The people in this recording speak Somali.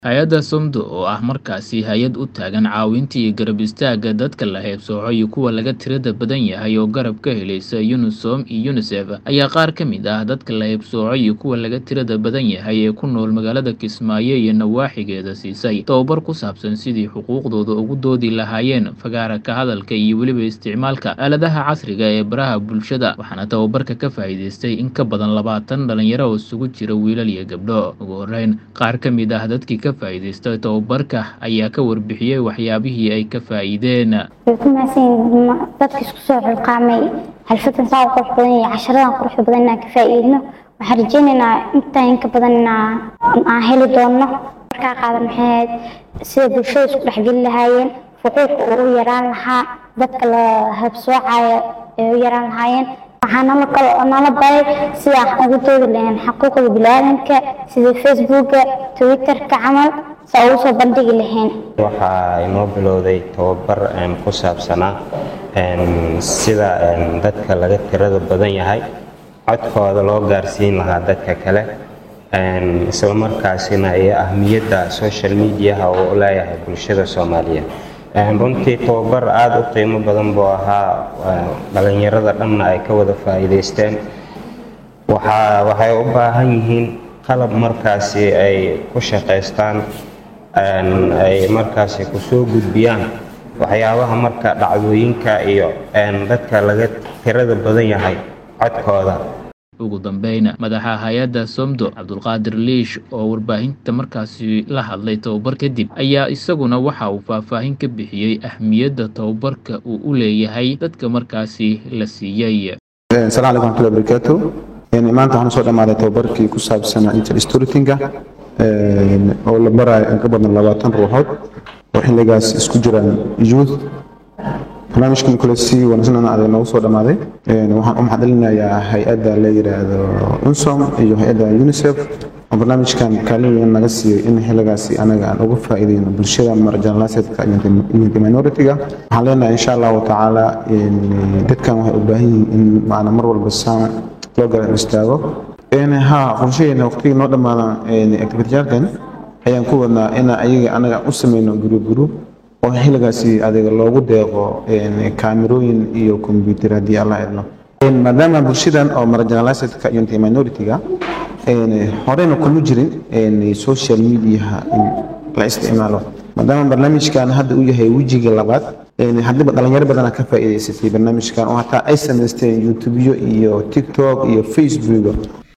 Hay'adda SOMDO oo ah markaasi hay'ad u taagan caawinta iyo garab istaagga dadka la haybsooco iyo kuwa laga tirada badan yahay oo garab ka helaysa UNISOM iyo UNICEF ayaa qaar ka mid ah dadka la haybsooco iyo kuwa laga tirada badan yahay ee ku nool magaalada Kismaayo iyo nawaaxigeeda siisay tababar ku saabsan sidii xuquuqdooda ugu doodi lahaayeen fagaara ka hadalka iyo weliba isticmaalka aaladaha casriga ee baraha bulshada waxaana tababarka ka faa'iidaystay in ka badan labaatan dhalinyaro oo isugu jira wiilal iyo gabdho ugu horreyn qaar ka mid ah dadkii ka faa'iidaystay tababarka ayaa ka warbixiyey waxyaabihii ay ka faa'iideen way ku mahadsan yihiin dadka isku soo xilqaamay xalfadan saa u qurux badan iyo casharadan quruxda badan inaan ka faa'iidno waxaan rajaynaynaa intaan inka badan inaan aan heli doonno markaa qaadan maxay ahayd sida bulshada isku dhexgeli lahaayeen xuquuqa uu u yaraan lahaa dadka la habsoocayo ee u yaraan lahaayeen waxaa nala kale nala baray sida aan ugu doodi lahayn xuquuqda bini'aadamka sida facebooka twitterka camal si aan ugu soo bandhigi lahayn waxaa inoo bilowday tababar ku saabsanaa sida dadka laga tirada badan yahay codkooda loo gaarsiin lahaa dadka kale isla markaasina iyo ahmiyadda social mediaha uu u leeyahay bulshada soomaaliyeed runtii tababar aada u qiimo badan buu ahaa dhalinyarada dhanna ay ka wada faa'iidaysteen waxaa waxay u baahan yihiin qalab markaasi ay ku shaqaystaan ay markaasi kusoo gudbiyaan waxyaabaha marka dhacdooyinka iyo dadka laga tirada badan yahay codkooda ugu dambeyn madaxa hay-adda somdo cabdulqaadir liish oo warbaahinta markaasi la hadlay tababar kadib ayaa isaguna waxa uu faahfaahin ka bixiyey ahmiyadda tababarka uu u leeyahay dadka markaasi la siiyey asalaamu calaykum waraxmatullahi wabarakaatu maanta waxaan soo dhammaaday tababarkii ku saabsanaa interstorytinga oo la barayo in ka badan labaatan ruuxood oo xilligaas isku jiraan youth barnaamijkan kule si wanaagsan adag noogu soo dhammaaday waxaan u maxadcelinayaa hay-adda la yidhaahdo unsom iyo hay-adda unicef oo barnaamijkan kaalin weyn naga siiyey in xilligaasi anaga aan uga faa'iideyno bulshada marginalisedka iyo minority-ga waxaan leenahay insha allahu tacaala dadkan waxay u baahan yihiin in maana mar walba saan loo garab istaago ha qorshaheena waqtigii noo dhammaada activityaarkan ayaan ku wadnaa inaan ayaga anaga u sameyno group group oo xilligaasi adiga loogu deeqo kaamirooyin iyo kombyuutar haddii alla idno maadaama bulshadan oo marginalisedka iyo minority-ga horeyna kuma jirin social mediaha in la isticmaalo maadaama barnaamijkan hadda uu yahay wejiga labaad haddiiba dhalinyaro badana ka faa'iidaysatay barnaamijkan oo hataa ay samaysteen youtubeyo iyo tiktok iyo facebook